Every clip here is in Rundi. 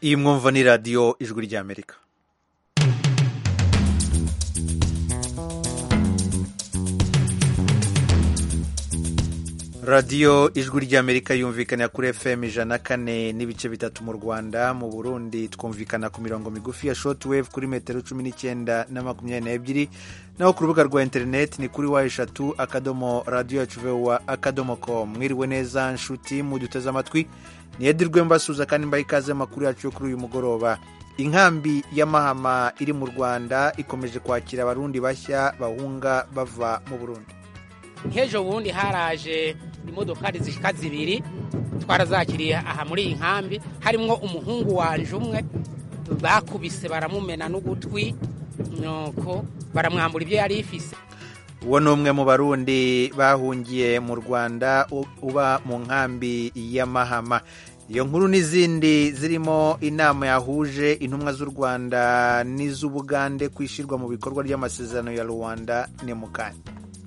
iyi mwumva ni radiyo ijwi ry'amerika radiyo ijwi ry'amerika yumvikana kuri fm ijana kane n'ibice bitatu mu rwanda mu burundi twumvikana ku mirongo migufi ya shortwave kuri metero cumi n'icyenda na makumyabiri n'ebyiri naho ku rubuga rwa interineti ni kuri wa eshatu akadomo radiyo yacu vewa akadomo com mwiriwe neza nshuti muduteze amatwi niyedirwe mbasuza kandi mbaha ikaze amakuru yacu yo kuri uyu mugoroba inkambi ya mahama iri mu rwanda ikomeje kwakira abarundi bashya bahunga bava mu burundi nk'ejo bundi haraje imodokari zishika zibiri twarazakiriye aha muri iyi nkambi harimwo umuhungu wanje umwe bakubise baramumena n'ugutwi nuko baramwambura ibyo yari ifise uwo ni umwe mu barundi bahungiye mu rwanda uba mu nkambi ya mahama iyo nkuru n'izindi zirimo inama yahuje intumwa z'u rwanda n'iz'ubugande ku ishyirwa mu bikorwa ry'amasezerano ya rwanda ni mu kanya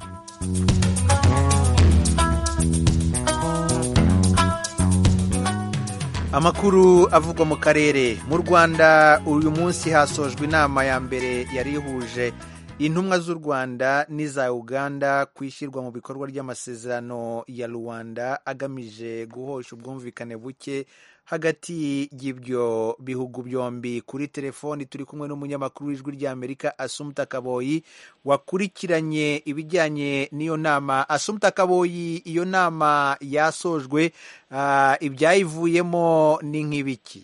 amakuru avugwa mu karere mu rwanda uyu munsi hasojwe inama ya mbere yari ihuje intumwa z'u rwanda n'iza uganda ku ishyirwa mu bikorwa ry'amasezerano ya rwanda agamije guhosha ubwumvikane buke hagati y'ibyo bihugu byombi kuri telefoni turi kumwe n'umunyamakuru w'ijwi ry'amerika asumuta kaboyi wakurikiranye ibijyanye n'iyo nama asumuta kaboyi iyo nama yasojwe ibyayivuyemo ni nk'ibiki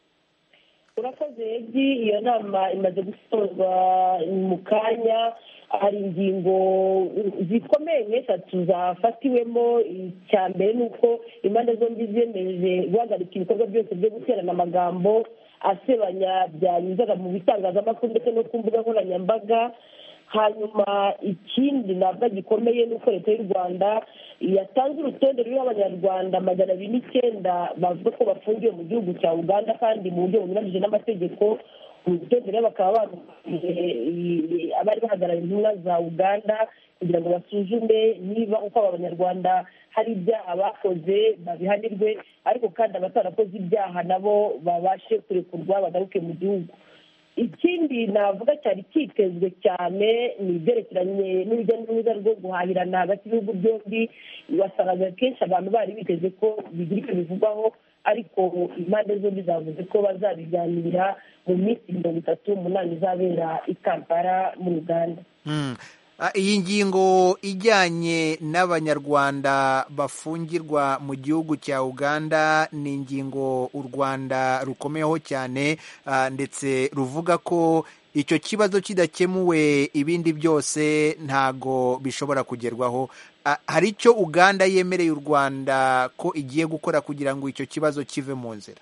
urakoze egi iyo nama imaze gusozwa mu kanya hari ingingo zikomeye nk'eshatu zafatiwemo icya mbere ni uko impande zombi ziyemeje guhagarika ibikorwa byose byo guterana amagambo asebanya byanyuzaga mu bitangazamakuru ndetse no ku mbuga nkoranyambaga hanyuma ikindi ntabwo gikomeye ni uko leta y'u rwanda yatanze urutonde ruriho abanyarwanda magana abiri n'icyenda bavuga ko bafungiwe mu gihugu cya uganda kandi mu buryo bunyuranyije n'amategeko urutonde rero bakaba baruhaye abari bahagarariye intumwa za uganda kugira ngo basuzume niba uko aba banyarwanda hari ibyaha bakoze babihanirwe ariko kandi abatarakoze ibyaha nabo babashe kurekurwa bagaruke mu gihugu ikindi navuga cyari cyitezwe cyane ni ibyerekeranye n'urujya n'uruza rwo guhahirana hagati y'ibihugu byombi wasangaga kenshi abantu bari biteze ko bigira icyo bivugwaho ariko impande zombi zavuze ko bazabiganira mu minsi mirongo itatu umunani izabera i kampala muri uganda iyi ngingo ijyanye n'abanyarwanda bafungirwa mu gihugu cya uganda ni ingingo u rwanda rukomeyeho cyane ndetse ruvuga ko icyo kibazo kidakemuwe ibindi byose ntago bishobora kugerwaho hari icyo uganda yemereye u rwanda ko igiye gukora kugira ngo icyo kibazo kive mu nzira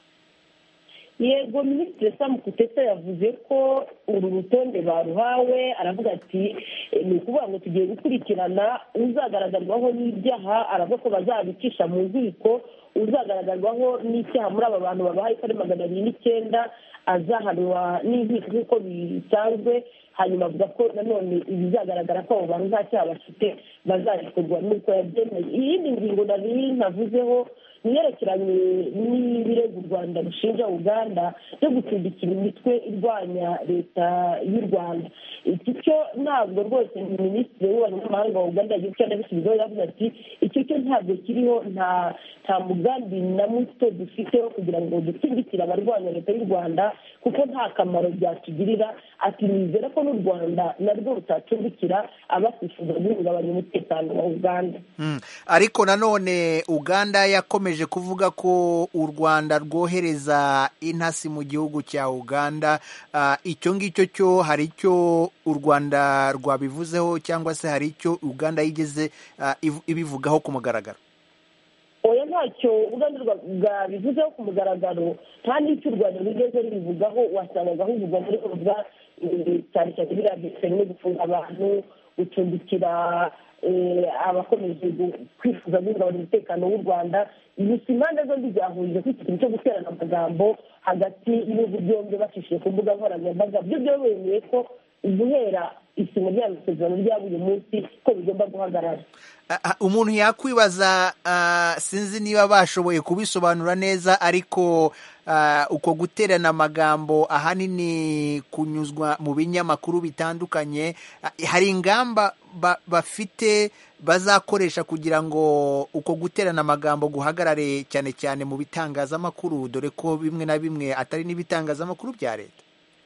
yego minisitiri samu kutesa yavuze ko uru rutonde baruhawe aravuga ati ni ukuvuga ngo tugiye gukurikirana uzagaragarwaho n'ibyaha aravuga ko bazabicisha mu nkiko uzagaragarwaho n'icyaha muri aba bantu babahaye ko ari magana abiri n'icyenda azahanwa n'inkiko nk'uko bisanzwe hanyuma avuga ko nanone ibizagaragara ko abo bantu nta cyaha bafite bazarekurwa n'uko yabyemeye iyindi ngingo nari navuzeho niyerekeranye n'ibirego u rwanda rushinja uganda byo gucumbikira imitwe irwanya leta y'u rwanda iki cyo ntabwo rwose minisitiri w'ububanyi n'amahanga wa uganda yagiye guca anabisubizaho yavuze ati icyo cyo ntabwo kiriho nta nta mugambi na muto dufite wo kugira ngo ducumbikire abarwanya leta y'u rwanda kuko nta kamaro byatugirira ati nizera ko n'u rwanda narwo rutacumbikira abasifuza guhungabanya umutekano wa uganda ariko nanone uganda yakomeje kuvuga ko u rwanda rwohereza intasi mu gihugu cya uganda icyo ngicyo cyo hari icyo u rwanda rwabivuzeho cyangwa se hari icyo uganda yigeze ibivugaho ku mugaragaro oya ntacyo uganda bwabivuzeho ku mugaragaro nta n'icyo u rwanda rwigeze rubivugaho wasangaga huvugwa muri urubuga cyane cyane biriya no gufunga abantu gucumbikira abakomeje kwifuza guhungabanya umutekano w'u rwanda gusa impande zombi zahurije ku kintu cyo guterana amagambo hagati y'ibihugu byombi bacishije ku mbuga nkoranyambaga byo byo bemeye ko guhera isinywa rya masezerano ryaba uyu munsi ko bigomba guhagarara umuntu yakwibaza sinzi niba bashoboye kubisobanura neza ariko uko guterana amagambo ahanini kunyuzwa mu binyamakuru bitandukanye hari ingamba bafite bazakoresha kugira ngo uko guterana amagambo guhagarare cyane cyane mu bitangazamakuru dore ko bimwe na bimwe atari n'ibitangazamakuru bya leta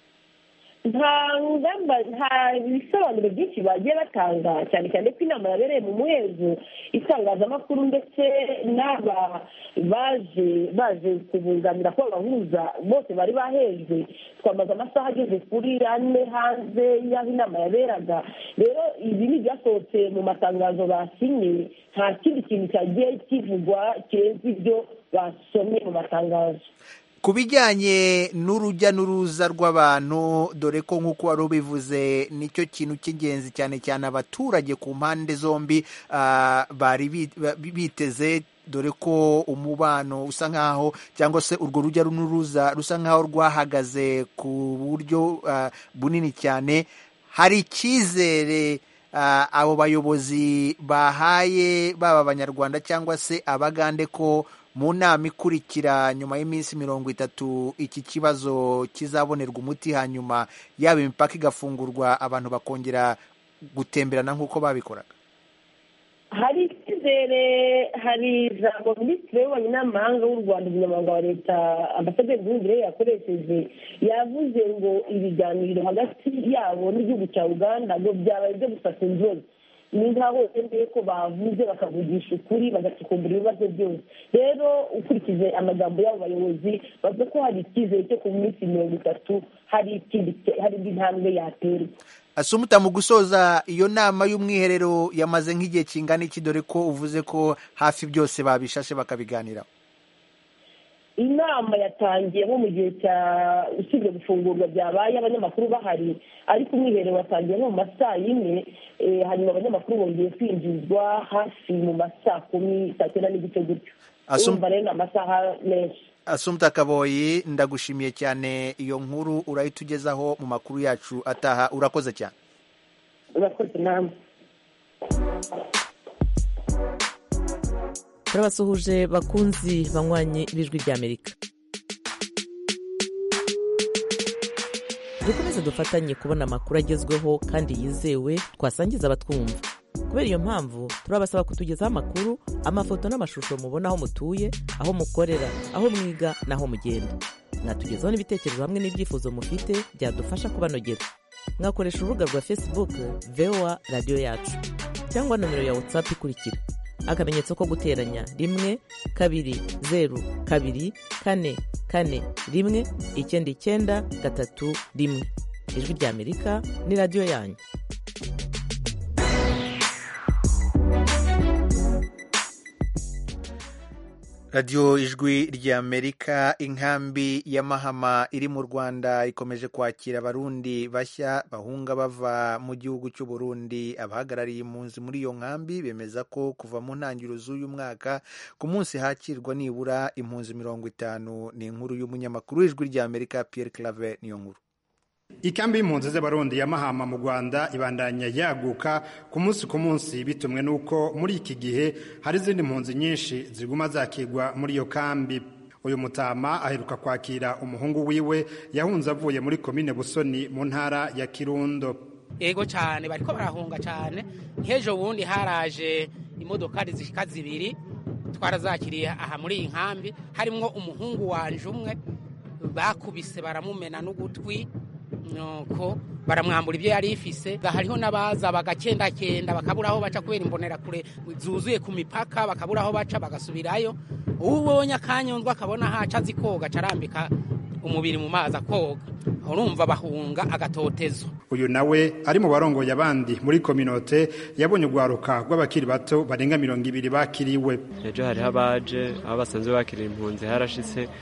nta ngamba nta bisobanuro byinshi bagiye batanga cyane cyane ko inama yabereye mu muhezo itangazamakuru ndetse n'aba baje baje kubunganira ko bahuza bose bari bahejwe twamaze amasaha ageze kuri ane hanze y'aho inama yaberaga rero ibi ni ibyasohotse mu matangazo basinye nta kindi kintu cyagiye kivugwa kirenze ibyo basomye mu matangazo ku bijyanye n'urujya n'uruza rw'abantu dore ko nk'uko wari ubivuze nicyo kintu cy'ingenzi cyane cyane abaturage ku mpande zombi bari biteze dore ko umubano usa nk'aho cyangwa se urwo rujya n'uruza rusa nk'aho rwahagaze ku buryo bunini cyane hari icyizere abo bayobozi bahaye baba abanyarwanda cyangwa se abagande ko mu nama ikurikira nyuma y'iminsi mirongo itatu iki kibazo kizabonerwa umuti hanyuma yaba imipaka igafungurwa abantu bakongera gutemberana nk'uko babikoraga hari icyizere hari ijambo minisitiri w'ububanyi n'amahanga w'u rwanda umunyamabanga wa leta ambasaderi nduhungire yakoresheje yavuze ngo ibiganiro hagati yabo n'igihugu cya uganda ngo byabaye ibyo gufata inzozi ni nkaho bemeye ko bavuze bakavugisha ukuri bagacukumbura ibibazo byose rero ukurikije amagambo y'abo bayobozi bavuga ko hari icyizere cyo ku minsi mirongo itatu hari indi ntambwe yaterwa asumuta mu gusoza iyo nama y'umwiherero yamaze nk'igihe kingana iki dore ko uvuze ko hafi byose babishashe bakabiganiraho inama yatangiye nko mu gihe cya usibye gufungurwa byabaye abanyamakuru bahari ariko umwiherero watangiye nko mu ma saa yine hanyuma abanyamakuru bongeye kwinjizwa hafi mu ma saa kumi saa cyenda n'igice gutyo urumva rero ni amasaha menshi asumta kaboyi ndagushimiye cyane iyo nkuru urahita ugezaho mu makuru yacu ataha urakoze cyane urakoze namwe turabasuhuje bakunzi banywanyi b'ijwi ry'amerika dukomeze dufatanye kubona amakuru agezweho kandi yizewe twasangiza abatwumva kubera iyo mpamvu turabasaba kutugezaho amakuru amafoto n'amashusho mubona aho mutuye aho mukorera aho mwiga n'aho mugenda mwatugezaho n'ibitekerezo hamwe n'ibyifuzo mufite byadufasha kubanogera mwakoresha urubuga rwa facebook voa radiyo yacu cyangwa nomero ya whatsapp ikurikira akamenyetso ko guteranya rimwe kabiri zeru kabiri kane kane rimwe icyenda icyenda gatatu rimwe ijwi ry'amerika ni radiyo yanyu radiyo ijwi ry'amerika inkambi ya mahama iri mu rwanda ikomeje kwakira abarundi bashya bahunga bava mu gihugu cy'u Burundi abahagarariye impunzi muri iyo nkambi bemeza ko kuva mu ntangiriro z'uyu mwaka ku munsi hakirwa nibura impunzi mirongo itanu ni inkuru y'umunyamakuru w'ijwi ry'amerika Pierre Claver niyo nkuru ikambi y'impunzi z'abarundi ya mahama mu rwanda ibandanya yaguka ku munsi ku munsi bitumwe n'uko muri iki gihe hari izindi mpunzi nyinshi ziguma zakigwa muri iyo kambi uyu mutama aheruka kwakira umuhungu wiwe yahunze avuye muri komine busoni mu ntara ya kirundo yego cyane bariko barahunga cyane nk'ejo bundi haraje imodokari zishika zibiri twarazakiriye aha muri iyi nkambi harimwo umuhungu wanje umwe bakubise baramumena n'ugutwi nuko baramwambura ibyo yari ifise hariho n'abaza bagakendakenda bakabura aho baca kubera imbonerakure zuzuye ku mipaka bakabura aho baca bagasubirayo ubonye akanyundwa akabona haca azi koga acarambika umubiri mu mazi akoga urumva bahunga agatotezo uyu nawe ari mu barongoye abandi muri kominote yabonye urwaruka rw'abakiri bato barenga mirongo ibiri bakiriwe ejo hariho abaje aho basanzwe bakirira impunzi harashitse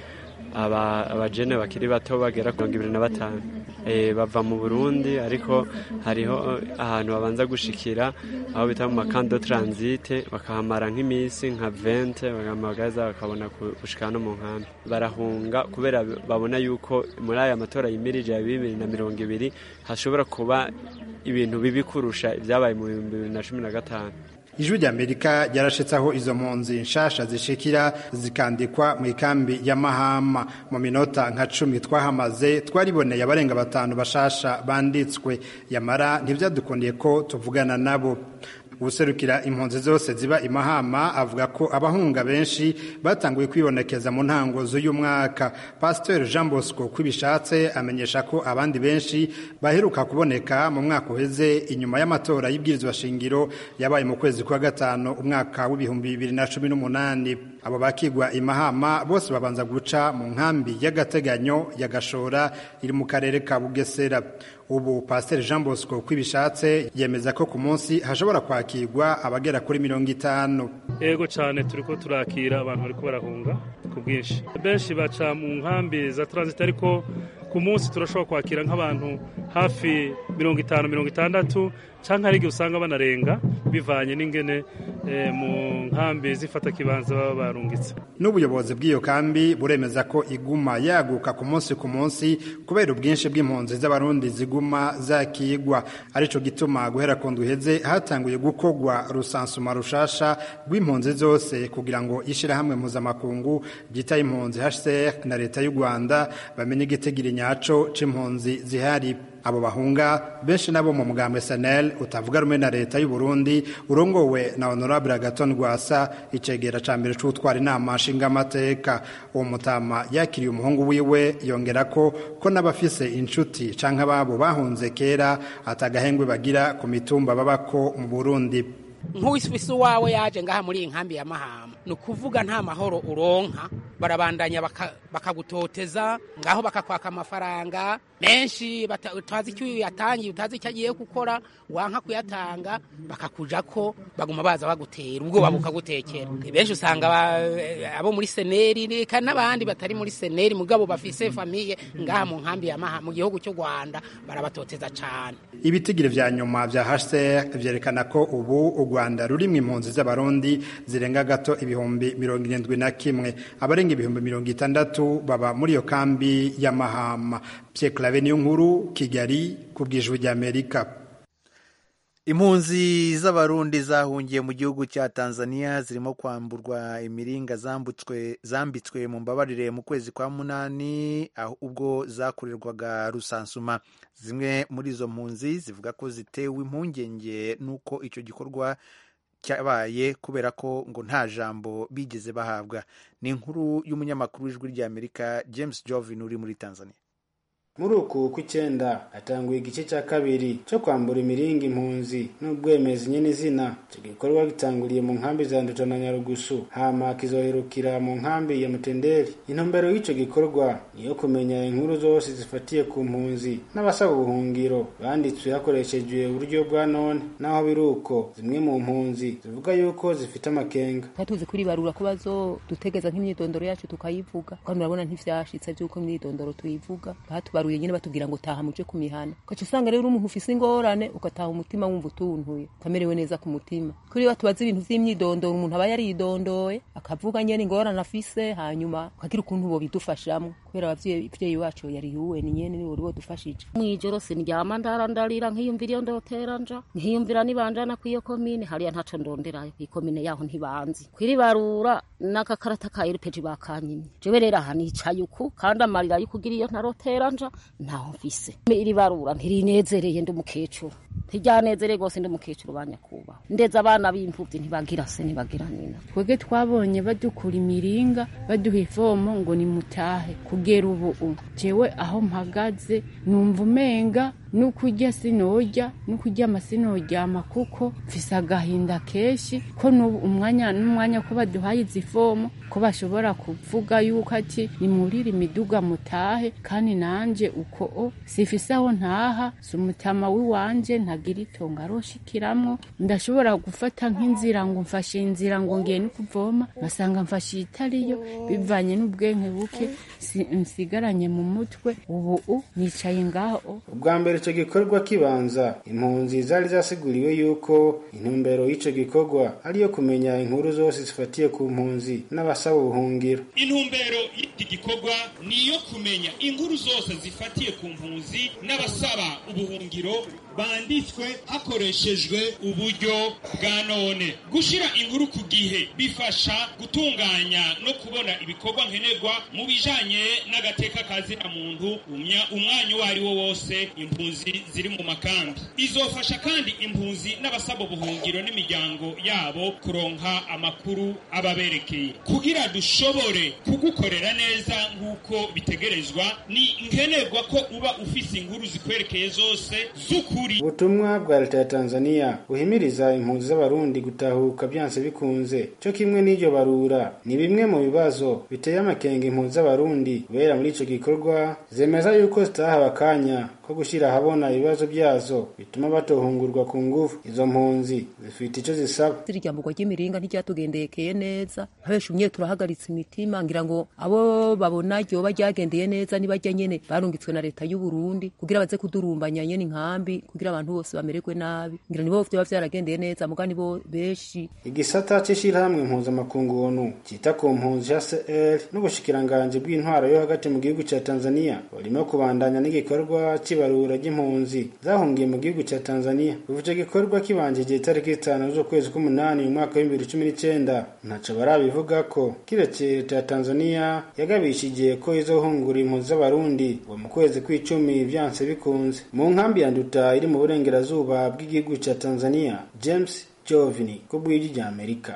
abajene bakiri bato bagera ku mirongo ibiri na batanu bava mu burundi ariko hariho ahantu babanza gushikira aho bita mu makando taransite bakahamara nk'iminsi nka vente bagamagaza bakabona gushika no mu nkambi barahunga kubera babona yuko muri aya matora yimirije ya bibiri na mirongo ibiri hashobora kuba ibintu bibi kurusha ibyabaye mu bihumbi bibiri na cumi na gatanu ijwi ry'amerika ryarashitse aho izo mpunzi nshasha zishikira zikandikwa mu ikambi ya mahama mu minota nka cumi twahamaze twariboneye abarenga batanu bashasha banditswe yamara ntibyadukundiye ko tuvugana nabo ubuserukira impunzi zose ziba imahama avuga ko abahunga benshi batanguye kwibonekeza mu ntango z'uyu mwaka pasiteri jean bosco kwibishatse amenyesha ko abandi benshi baheruka kuboneka mu mwaka uheze inyuma y'amatora y'ibwirizwa shingiro yabaye mu kwezi kwa gatanu umwaka w'ibihumbi bibiri na cumi n'umunani abo bakigwa imahama bose babanza guca mu nkambi y'agateganyo ya gashora iri mu karere ka bugesera ubu pasiteri jean bosco kwibishatse yemeza ko ku munsi hashobora kwakirwa abagera kuri mirongo itanu yego cyane turi ko turakira abantu bari barahunga ku bwinshi benshi baca mu nkambi za taransite ariko ku munsi turashobora kwakira nk'abantu hafi mirongo itanu mirongo itandatu cyangwa hari igihe usanga banarenga bivanye n'ingene mu nkambi zifata kibanza baba barungitse n'ubuyobozi bw'iyo kambi buremeza ko iguma yaguka ku munsi ku munsi kubera ubwinshi bw'impunzi z'abarundi ziguma zakigwa aricyo gituma guhera ku uheze hatanguye gukogwa rusansuma rushasha rw'impunzi zose kugira ngo ishyirahamwe mpuzamakungu ryita impunzi hcr na leta y'u rwanda bamenye igitigiri nyaco c'impunzi zihari abo bahunga benshi nabo mu mugambo SNL utavuga rumwe na leta y'u Burundi urongowe na honorable Agaton Rwasa icegera ca mbere c'utwara inama nshingamateka uwo mutama yakiriye umuhungu wiwe yongera ko ko n'abafise inshuti canke ababo bahunze kera atagahengwe bagira ku mitumba babako mu Burundi nk'uwisi wawe yaje ngaha muri iyi nkambi ya mahama ni ukuvuga nta mahoro uronka barabandanya bakagutoteza ngaho bakakwaka amafaranga menshi utazi icyo yatangiye utazi icyo agiye gukora wanka kuyatanga bakakuja ko baguma baza bagutera ubwoba bukagutekera benshi usanga abo muri seneri reka n'abandi batari muri seneri mugabo bafise famiye ngaha mu nkambi ya mahama mu gihugu cy'u rwanda barabatoteza cyane ibitigiri vya nyuma vya hcr vyerekana ko ubu u rwanda rurimwo impunzi z'abarundi zirenga gato ibihumbi mirongo irindwi na kimwe abarenga ibihumbi mirongo itandatu baba muri iyo kambi ya mahama pierre clave niyo nkuru kigali ku bwijwi ry'amerika impunzi z'abarundi zahungiye mu gihugu cya tanzania zirimo kwamburwa imiringa zambutswe zambitswe mu mbabarire mu kwezi kwa munani ubwo zakorerwaga rusansuma zimwe muri izo mpunzi zivuga ko zitewe impungenge n'uko icyo gikorwa cyabaye kubera ko ngo nta jambo bigeze bahabwa ni inkuru y'umunyamakuru w'ijwi ry'amerika james jovin uri muri tanzania muri uku kw'icyenda hatanguye igice cya kabiri cyo kwambura imiringa impunzi n'ubwemezi nyine izina icyo gikorwa gitanguriye mu nkambi za nduta na nyarugusu hama kizoherukira mu nkambi ya mutenderi intumbero y'icyo gikorwa niyo kumenya inkuru zose zifatiye ku mpunzi n'abasaba ubuhungiro banditswe hakoreshejwe uburyo bwa none naho biri uko zimwe mu mpunzi zivuga yuko zifite amakenga tuzi kuribarura ko bazodutegeza nk'imyidondoro yacu tukayivuga kandi urabona ntivyashitse vy'uko imyidondoro tuyivuga batubaruye nyine batubwira ngo taha muje ku mihana ugaca usanga rero umuntu ufise ingorane ugataha umutima wumva utuntuye utamerewe neza ku mutima kuri batubaza ibintu vy'imyidondoro umuntu aba yaridondoye akavuga nyene ingorane afise hanyuma ukagira ukuntu bobidufashamwo kubera abavyeyi wacu yari yuwe ni nyene ni wari wodufashije mwijoro sindyama ndarandarira nkiyumvira iyo ndotera nja nkiyumvira nibanjana kw'iyo komine hariya ntaco ndonderayo kw'ikomine yaho ntibanzi kwiribarura n'agakarata ka erupeji bakanyimye jewe rero aha nicaye uku kandi amarira y'ukugira iyo ntarotera nja ntaho mfise iri barura ntirinezereye ndi umukecuru ntiryanezereye rwose ndi umukecuru banyakubaha ndetse abana b'imfubyi ntibagira se ntibagira nyina twebwe twabonye badukura imiringa baduha ivomo ngo nimutahe kugera ubu jewe aho mpagaze numva umenga n'ukurya sinorya n'ukuryama sinoryama kuko mfise agahinda kenshi ko n'ubu umwanya n'umwanya ko baduhaye izi fomu ko bashobora kuvuga yuko ati nimurire imiduga mutahe kandi nanje uko o sifise aho ntaha si umutama w'iwanje ntagira itongo aroshikiramwo ndashobora gufata nk'inzira ngo mfashe inzira ngo ngiye no kuvoma ngasanga mfashe itariyo bivanye n'ubwenge buke si- nsigaranye mu mutwe ubu u nicaye ngaho ubwa mbere icyo gikorwa kibanza impunzi zari zasiguriwe yuko intumbero y'icyo gikorwa ari iyo kumenya inkuru zose zifatiye ku mpunzi n'abasaba ubuhungiro intumbero y'iki gikorwa ni iyo kumenya inkuru zose zifatiye ku mpunzi n'abasaba ubuhungiro banditswe hakoreshejwe uburyo bwa none gushyira inkuru ku gihe bifasha gutunganya no kubona ibikorwa nkenerwa mu bijanye n'agateka kazina muntu umya- umwanya uwo ari wo wose impunzi ziri mu makambi izofasha kandi impunzi n'abasaba ubuhungiro n'imiryango yabo kuronka amakuru ababerekeye kugira dushobore kugukorera neza nk'uko bitegerezwa ni nkenerwa ko uba ufise inkuru zikwerekeye zose z'ukuri ubutumwa bwa leta ya tanzania buhimiriza impunzi z'abarundi gutahuka byanse bikunze cyo kimwe n'iryo barura ni bimwe mu bibazo biteye amakenga impunzi z'abarundi kubera muri ico gikorwa zemeza yuko zitahawe akanya ko gushyira ahabona ibibazo byazo bituma batohungurwa ku nguvu izo mpunzi zifite icyo zisaba iryamburwa ry'imiringa ntiryatugendekeye neza habesha umwe turahagaritse imitima ngira ngo abo babona ryoba ryagendeye neza nibajya nyene barungitswe na leta y'u Burundi kugira baze kudurumbanya nyene inkambi kugira abantu bose bamererwe nabi ngira nibo vyoba vyaragendeye neza muga nibo benshi igisata c'ishirahamwe mpuzamakungu onu cita ku mpunzi hcr n'ubushikiranganji bw'intwaro yo hagati mu gihugu ca tanzania burimo kubandanya n'igikorwa c'ibarura ry'impunzi zahungiye mu gihugu ca tanzania kuva ico gikorwa kibanjije itariki zitanu z'ukwezi k'umunani mu mwaka w'ibibiri cumi n'icenda ntaco barabivugako kiretse leta ya tanzania yagabishije ko izohungura impunzi z'abarundi ngo mu kwezi kw'icumi vyanse bikunze mu nkambi ya nduta iri mu burengerazuba bw'igihugu ca tanzania james jovini ku bw'ijwi rya amerika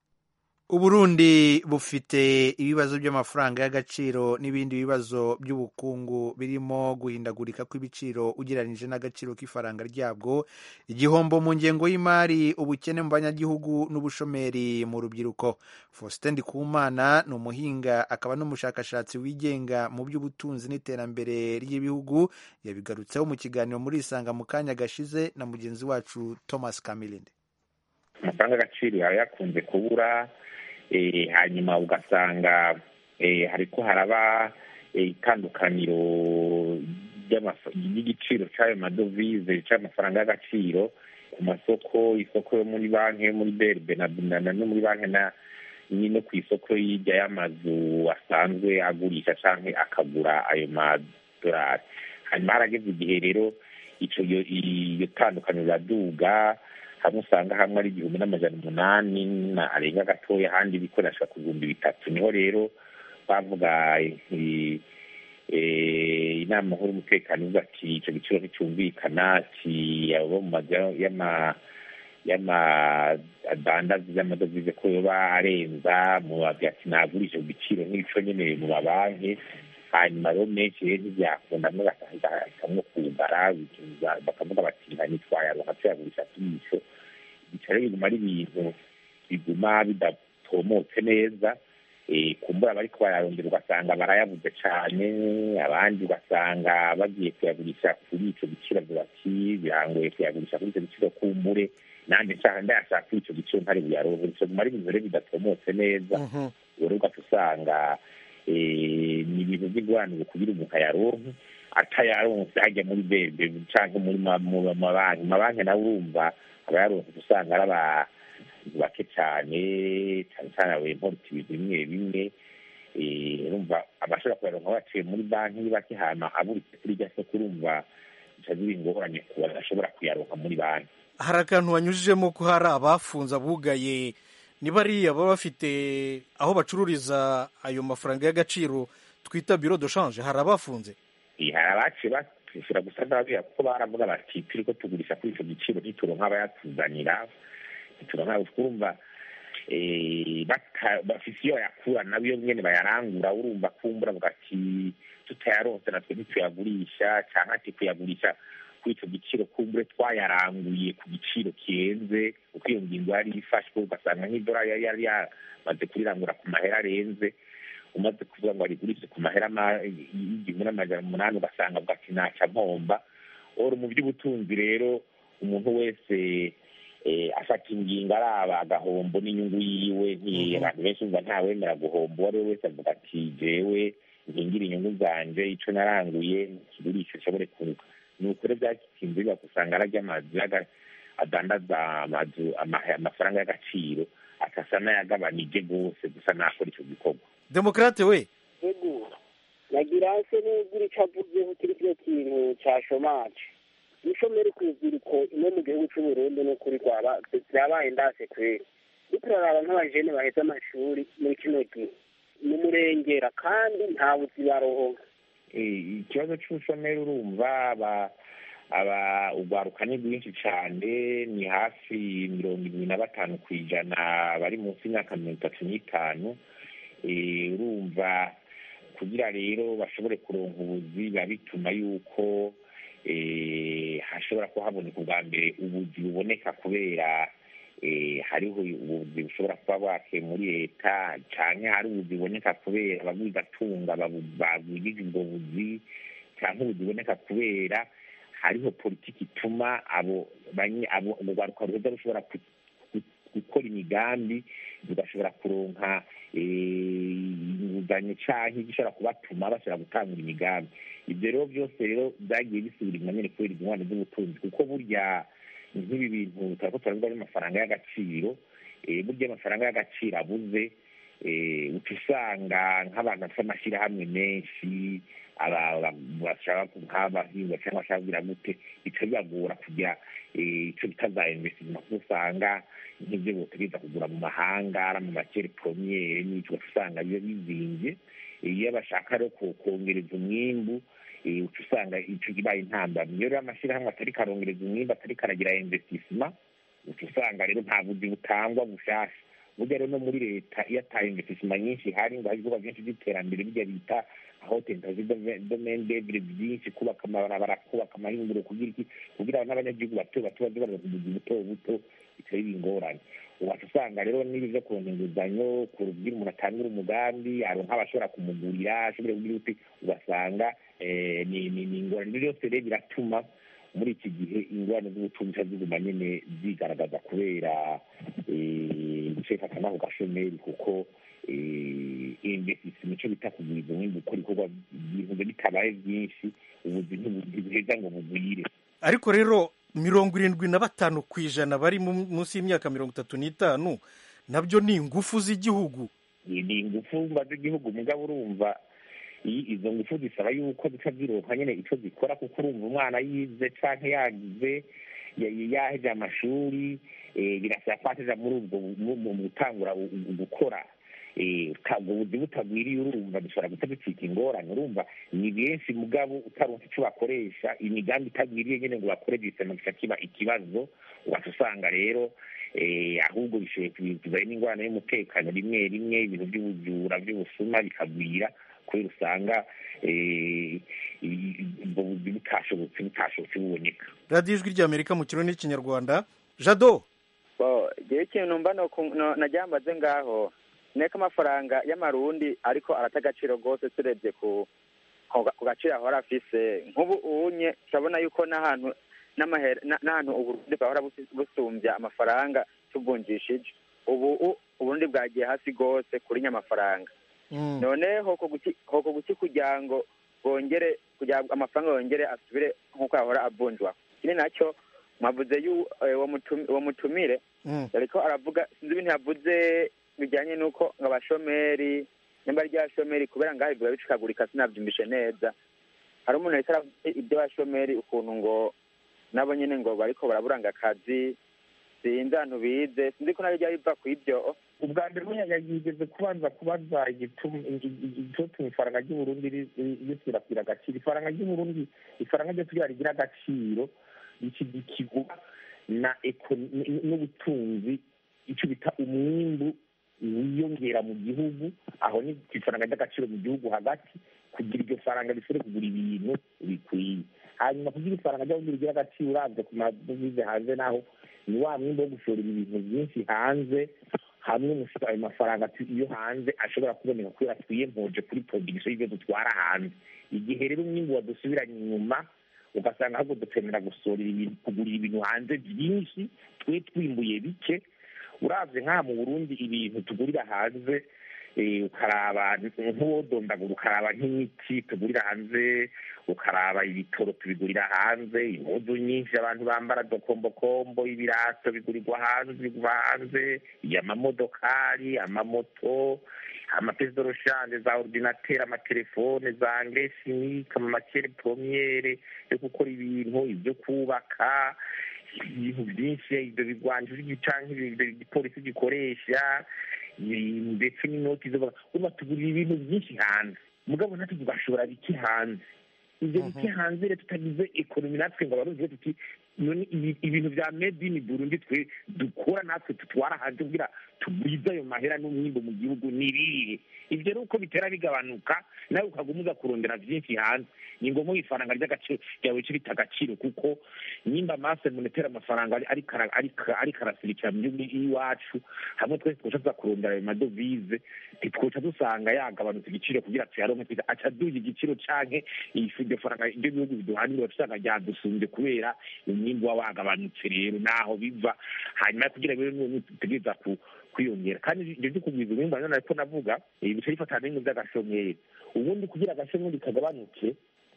uburundi bufite ibibazo by'amafaranga y'agaciro n'ibindi bibazo by'ubukungu birimo guhindagurika kw'ibiciro ugereranyije n'agaciro k'ifaranga ryabwo igihombo mu ngengo y'imari ubukene mu banyagihugu n'ubushomeri mu rubyiruko faustin ndikumana ni umuhinga akaba n'umushakashatsi wigenga mu by'ubutunzi n'iterambere ry'ibihugu yabigarutseho mu kiganiro muri isanga mu kanya gashize na mugenzi wacu thomas kamilinde amafaranga y'agaciro yaba yakunze kubura eh, hanyuma ugasanga eh, hariko haraba eh, itandukaniro ry'amaf- ry'igiciro c'ayo madovize c'amafaranga y'agaciro ku masoko isoko yo muri banki yo muri berbe na na- na- no muri banki na ni no ku isoko y'irya y'amazu asanzwe agurisha canke akagura ayo madorari hanyuma harageze igihe rero ico iyo iyo tandukaniro riraduga hamwe usanga hamwe ari igihumbi n'amajana umunani na arenga gatoya ahandi bikoreshwa ku bihumbi bitatu niho rero bavuga eh, eh, inama nkuru y'umutekano ivuga ati ico giciro nticyumvikana ki abo mu mazu y'ama y'amadandazi y'amadovize ko yoba arenza mu ati nagurisha ku giciro nk'ico nyene mu mabanki hanyuma rero menshi rero ntibyakunda mwe bakahitamwo kugara bikiza- bakavuga bati nta nitwayaronka tuyagurisha tuyico bica rero biguma ari ibintu biguma bidatomotse neza eh, kumbura bariko bararondera ugasanga barayabuze cane abandi ugasanga bagiye kuyagurisha kuri ico giciro avuga ati birangoye kuyagurisha kuri ico giciro kumbure nanje nshaka ndayashaka kuri ico giciro ntari buyaronke bica biguma ari ibintu rero bidatomotse neza rero ugaca usanga eh, ni ibintu by'ingwanire kugira umuntu ayaronke atayaronse hajya muri bebe canke muri ma- mu mabanki mabanki nawe urumva abayaronse usanga ari abantu bake cane cane cane abimporta ibintu bimwe bimwe eh, urumva abashobora kuyaronka baciye muri banki ni bake hama aburitse kuri rya soko urumva bica biba ingorane ku badashobora kuyaronka muri banki hari akantu wanyujijemo ko hari abafunze abugaye ni bariya baba bafite aho bacururiza ayo mafaranga y'agaciro twita biro de shanje hari abafunze Eh, hari abaciye bakishyura gusa n'ababwira kuko baravuga bati turiko tugurisha kuri ico giciro ntituronka abayatuzanira ntituronka urumva eh, bata- bafise iyo bayakura nabo iyo nyene bayarangura urumva kumbura bavuga ati tutayaronse natwe ntituyagurisha canke ati kuyagurisha kuri icyo giciro kumbure twayaranguye ku giciro kirenze kuko iyo ngingo yari ifashwe ugasanga nk'idolari yari yari yamaze kurirangura ku mahera arenze umaze kuvuga ngo arigurishe ku mahera y'igihumbi n'amajana umunani ugasanga bwa ati mpomba oro mu by'ubutunzi rero umuntu wese afata ingingo araba agahombo n'inyungu yiwe abantu benshi umva ntawemera guhomba uwo ari we wese avuga ati jewe nkingira inyungu zanje ico naranguye kigurisha nshobore kunguka ni ukuri byakinze bigakusanga ararya amazu adandaza amazu amafaranga y'agaciro akasa n'ayagabanije rwose gusa nakora icyo gikorwa demokrate we ego nagira se n'ugira icyo avuzeho kuri kino kintu cya shomaje ishomeri ku rubyiruko ino mu gihugu cy'u Burundi ni ukuri rwaba byabaye ndase kweri iyo turaraba nk'abajene baheze amashuri muri kino gihe ni umurengera kandi nta buzi barohoka ikibazo cy'ubushomeri urumva aba urwaruka ni rwinshi cyane ni hafi mirongo irindwi na batanu ku ijana bari munsi y'imyaka mirongo itatu n'itanu urumva kugira rero bashobore kuronka ubuzi biba bituma yuko hashobora kuhaboneka ubwa mbere ubuzi buboneka kubera hariho ubuzi bushobora kuba bwake muri leta cyangwa hari ubuzi buboneka kubera ababwigatunga bagwirije ubwo buzi cyangwa ubuzi buboneka kubera hariho politiki ituma abo urwaruka ruheza rushobora gukora imigambi rugashobora kuronka inguzanyo cyangwa igishobora kubatuma bashobora gutangura imigambi ibyo rero byose rero byagiye bisubira inyuma nyine kubera ingwano z'ubutunzi kuko burya nk'ibi bintu turako turavuga n'amafaranga y'agaciro burya amafaranga y'agaciro abuze uca usanga nk'abantu bafite amashyirahamwe menshi nk'abahinga cyangwa bashaka kugira gute bica bibagora kugira icyo bita za investisima kuko usanga nk'ibyo botegereza kugura mu mahanga ari mu makere promiyere n'icyo usanga biba bizinze iyo bashaka rero kongereza umwimbu uca usanga icyo kibaye intambamyi iyo rero amashyirahamwe atari karongereza umwimbu atari karagira investisima uca usanga rero nta buzi butangwa bushasha burya rero no muri leta iyo ata investisima nyinshi ihari ngo hari ibikorwa byinshi by'iterambere bijya bita aho tentazi domaine devre byinshi kubaka amabarabara kubaka amahinguro kugira iki kugira n'abanyagihugu bato bato baje baraza ubuzi buto buto bitari ingorane uwacu usanga rero n'ibi byo kuronka inguzanyo kugira umuntu atangura umugambi aronka abashobora kumugurira ashobore kugira uti ugasanga ni ingorane ibyo byose rero biratuma muri iki gihe ingorane z'ubutunzi ziguma nyine zigaragaza kubera guceka n'ako gashomeri kuko investisima icyo bita kuguriza umwimbu gukora ibikorwa ibintu bitabaye byinshi ubuzi ntibuheza ngo bugwire ariko rero mirongo irindwi na batanu ku ijana bari munsi y'imyaka mirongo itatu n'itanu nabyo ni ingufu z'igihugu ni ingufu z'igihugu mugabo urumva izo ngufu zisaba yuko zica zironka nyine icyo zikora kuko urumva umwana yize cyangwa yagize yaheje amashuri birasaba ko ateja muri ubwo mu gutangura gukora ubwo buzi butagwiriye urumva dushobora guta ducika ingorane urumva ni benshi mugabo utaronka icyo bakoresha imigambi itagwiriye nyine ngo bakore gisema gica kiba ikibazo ugaca usanga rero ahubwo bishoboye kubizayo n'ingorane y'umutekano rimwe rimwe ibintu by'ubujura by'ubusuma bikagwira kubera usanga ubwo buzi butashobotse butashobotse buboneka radiyo ijwi ry'amerika mu kirundi n'ikinyarwanda jado igihe ikintu mba najyambaze ngaho neka amafaranga y'amarundi ariko arata agaciro rwose turebye ku gaciro ahora afise nk'ubu unye turabona yuko n'ahantu n'ahantu uburundi bwahora busumbya amafaranga tuvunjishije ubu uburundi bwagiye hasi rwose kuri nyamafaranga none hoko guki kugira ngo bongere kugira ngo amafaranga yongere asubire nk'uko yahora avunjwa ikindi nacyo mwavuze uwo mutumire ariko aravuga sinzi ibintu yavuze bijyanye n'uko ngo abashomeri nimba rya shomeri kubera ngaho biba bicikagurika sinabyumvishe neza hari umuntu wese aravuze iby'abashomeri ukuntu ngo nabo nyine ngo bariko baraburanga akazi sinzi ahantu bize sinzi ko nari biva ku ibyo ubwa mbere yigeze kubanza kubaza igituma ifaranga ry'uburundi risirakwira agaciro ifaranga ry'uburundi ifaranga ryo kugira rigira agaciro rikigwa na n'ubutunzi icyo bita umwimbu wiyongera mu gihugu aho ni ku ifaranga ry'agaciro mu gihugu hagati kugira iryo faranga rishobore kugura ibintu bikwiye hanyuma kugira ifaranga ry'abundi rigira agaciro uravye ku madovize hanze naho ni wa mwimbo wo gushora ibintu byinshi hanze hamwe ayo mafaranga iyo hanze ashobora kuboneka kubera twiyempoje kuri production y'ibyo dutwara hanze igihe rero umwimbu wadusubiranye inyuma ugasanga ahubwo dukenera gusorera ibintu kugurira ibintu hanze byinshi twe twimbuye bike uravye nk'aha mu burundi ibintu tugurira hanze ukaraba nk'uwodondagura ukaraba nk'imiti tugurira hanze ukaraba ibitoro tubigurira hanze impuzu nyinshi abantu bambara dokombokombo ibirato bigurirwa hanze biva hanze amamodokari amamoto amapesidoroshanje za ordinateri amatelefone za ngesimike amamakere pomiyere yo gukora ibintu ibyo kubaka ibintu byinshi ibyo bigwanjije canke igipolisi gikoresha ndetse n'inoti zo urumva tugurira ibintu byinshi hanze mugabo natwe tugashora bike hanze ibyo bike hanze rero tutagize ekonomi natwe ngo abarundi tuti ibintu bya made in burundi twe dukora natwe tutwara hanze kugira tugwize ayo mahera n'umwimbo mu gihugu nirihe ibyo rero uko bitera bigabanuka nawe ukaguma uza kurondera byinshi hanze ni ngombwa ifaranga ry'agaciro ryawe rita agaciro kuko nimba mase monetera amafaranga ariko arasirikira mu gihugu iwacu hamwe twese twoca tuza kurondera ayo madovize ntitwoca dusanga yagabanutse igiciro kugira tuyaronke twiza aca duha igiciro canke iryo faranga ibyo bihugu biduhanira usanga ryadusumbye kubera umwimbu waba wagabanutse rero naho biva hanyuma kugira rero tutegereza kwiyongera kandi ibyo byo kugwiza umwimbu nanone ariko navuga bica bifatana n'ibintu by'agashomeri ubundi kugira agashomeri kagabanuke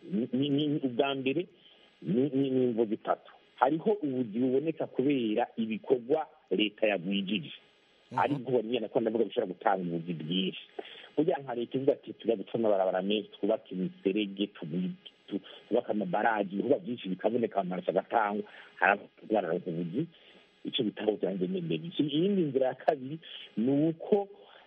ubwa mbere ni imvo zitatu hariho ubuzi buboneka kubera ibikorwa leta yagwijije ariko ubona ko ndavuga bishobora gutanga ubuzi bwinshi burya nka leta ivuga ati tujya guca amabarabara menshi twubake imiserege twubake amabaraji ibikorwa byinshi bikaboneka amaraso agatangwa haragaragara ubuzi icyo bitaho byanjye nemeye iyindi nzira ya kabiri ni uko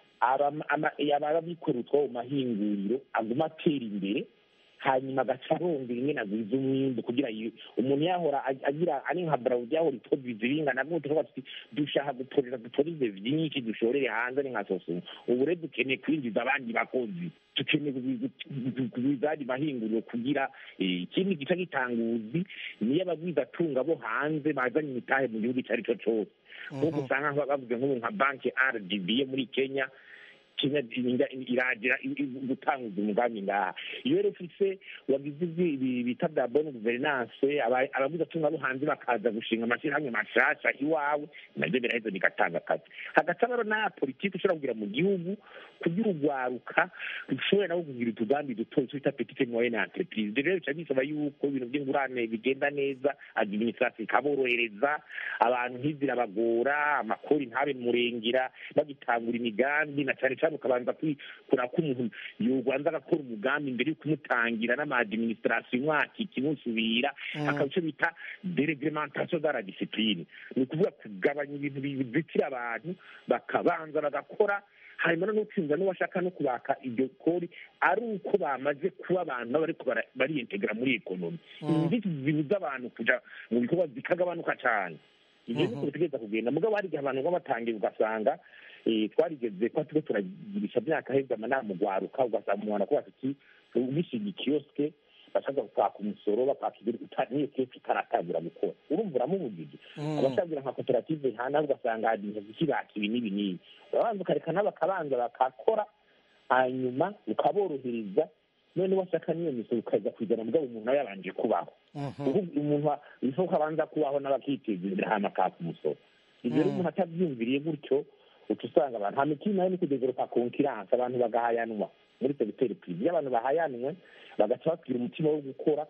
ababikorera utwabo mu mahinguriro aguma atera imbere hanyuma agaca arondera ingene agwiza umwimbu kugira umuntu yahora agira ari nka barawudi yahora itobiza ibingana gute tuvuga tuti dushaka gutorera dutorize vyinshi dushorere hanze ari nka sosumu ubu rero dukeneye kwinjiza abandi bakozi dukeneye kugwiza andi mahinguriro kugira ikindi gica gitanguzi niyo abagwizatunga bo hanze bazanye imitahe mu gihugu icyo ari cyo cose nk'uko usanga bavuze nk'ubu nka banki rdb yo muri kenya kenya iragira gutanguza umugambi ngaha iyo rero ufise wagize bita bya bone guverinance abaguzatunga bo hanze bakaza gushinga amashyirahamwe mashasha iwawe nabyo biraheza bigatanga akazi hagati rero n'aya politiki ushobora kugira mu gihugu kugira urwaruka rushobora nabo kugira utugambi duto twita petite moyenne entreprise ibyo rero bica bisaba yuko ibintu by'ingurane bigenda neza administration ikaborohereza abantu ntizirabagora amakori ntabe murengera bagitangura imigambi na cyane cyane ukabanza kuraba ko umuntu yobanza agakora umugambi mbere yo kumutangira n'amaadministration umwaka ikimusubira akaba icyo bita dereglementation de la discipline ni ukuvuga kugabanya ibintu bizitira abantu bakabanza bagakora hanyuma no gutsinda n'uwashaka no kubaka iryo kori ari uko bamaze kuba abantu bariko bariyentegera muri ekonomi inzitizi zibuza abantu kuja mu bikorwa zikagabanuka cyane ibyo niko bitegereza kugenda mugabo hari igihe abantu baba batangiye ugasanga twarigeze ko turiko turagirisha myaka heza amanama ugwaruka ugasanga umuntu akubaza ati ugishinga ikiyosike bashaka kwaka umusoro bakaka n'iyo kiyosike itaratangira gukora urumva uramubujije abashagira nka koperative hana ugasanga hadinze zikibaka ibi n'ibi n'ibi urabanza ukareka nabo bakabanza bakakora hanyuma ukaborohereza none washaka n'iyo misoro ukaza kuzana mugabo umuntu nawe yabanje kubaho umuntu bishoboka abanza kubaho n'abakiteza imbere hanyuma akaka umusoro ibyo rero umuntu atabyumviriye gutyo uca usanga abantu nta mikino nayo ni kudevelopa konkiranse abantu bagahayanwa muri segiteri pirive iyo abantu bahayanwe bagaca bagira umutima wo gukora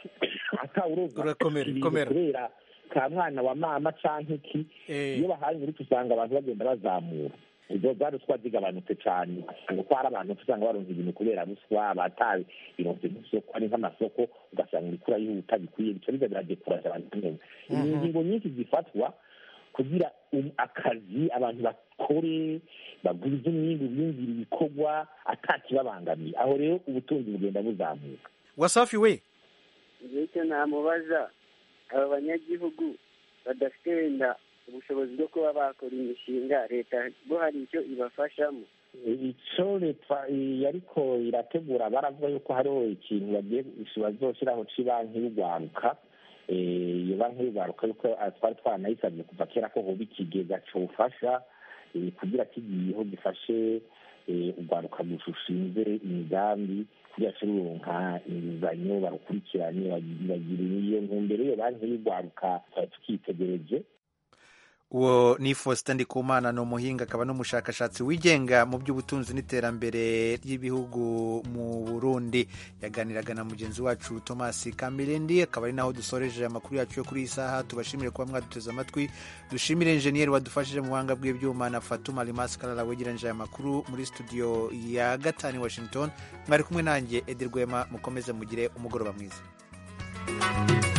atawuroza kubera ka mwana wa mama canke iki iyo bahanye uruca usanga abantu bagenda bazamura izo za ruswa zigabanutse cyane usanga ko hari abantu usanga baronka ibintu kubera ruswa batawe bironse nk'isoko ari nk'amasoko ugasanga urikura yihuta bikwiye bica biza biradekuraje abantu neza ingingo nyinshi zifatwa kugira akazi abantu bakore bagwize umwimbu biyumvira ibikorwa atakibabangamiye aho rero ubutunzi bugenda buzamuka wasafi we icyo namubaza aba banyagihugu badafite wenda ubushobozi bwo kuba bakora imishinga leta bo hari icyo ibafashamo icyo leta yariko irategura baravuga yuko hariho ikintu bagiye bazoshyiraho cy'ibanki y'urwaruka iyo banki y'urwaruka yuko twari twanayisabye kuva kera ko hoba ikigega cyofasha kugira kigiyeho gifashe urwaruka rushinze imigambi kugira ngo ruronka inguzanyo barukurikirane bagira iyo ntumbero iyo banki y'urwaruka twari tukitegereje uwo ni faustin ndikumana ni umuhinga akaba n'umushakashatsi wigenga mu by'ubutunzi n'iterambere ry'ibihugu mu burundi yaganiraga na mugenzi wacu thomas kamirindi akaba ari naho dusoreje amakuru yacu yo kuri iyi saha tubashimire kuba mwaduteze amatwi dushimire injeniyeri wadufashije mu buhanga bw'ibyuma na fatuma rimasi karara wegeranyije aya makuru muri studio ya gatanu i washington mwari kumwe nanjye edi rwema mukomeze mugire umugoroba mwiza